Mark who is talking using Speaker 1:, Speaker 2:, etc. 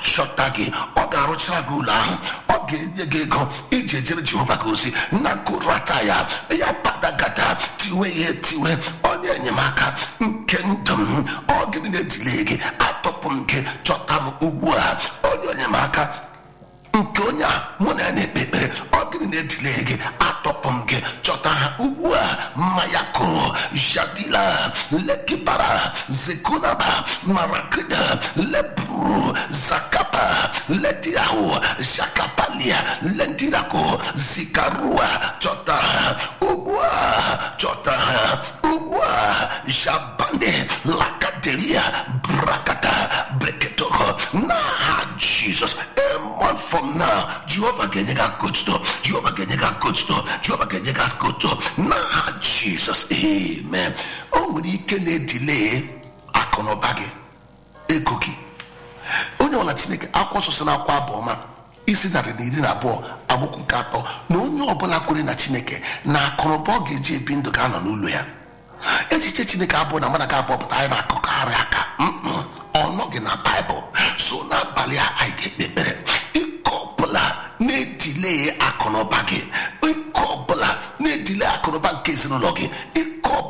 Speaker 1: chọta gị ọ ga-arụchara gị ụlọ ahụ ọ ga-enye gị ego iji ejere jehova gị ozi na kurata ya ya padagada tiwe ihe tiwe onye enyemaka nke ndụ m ọ gịnị na-edile gị atọpụ m gị chọta m ugbu a onye enyemaka nke onye a mụ na ya na-ekpe ekpere ọ gịnị na-edile gị atọpụ m gị chọta ha ugbu a mmanya kụrụ jadila lekibara zekunaba marakida lebru zakapa lediahụ zakapalia lendirako zikarua chọta ha ugbu a chọta ha ugbu a jabande lakaderia brakata breketoko n'aha jizọs a month from now jehova ga-enye gị akụtuto jehova ga-enye gị akụtuto jehova ga-enye gị akụtuto n'aha jizọs amen o nwere ike na-edile akụnụba gị ego gị onye ọla chineke akwụkwọ nsọ si na akwa abụọma isi narị na iri na abụọ agbụkwụ nke atọ na onye ọbụla kwere na chineke na akụnụba ọ ga-eji ebi ndụ ga-anọ n'ụlọ ya echiche chineke abụọ na mmadụ ga-abụọ pụta anyị na-akọkarị aka mm ọ nọghị na baịbụl so n'abalị a anyị ga-ekpe ekpere ike ọbụla na-edile akụnụba gị ike ọbụla na-edile akụnụba nke ezinụlọ gị ike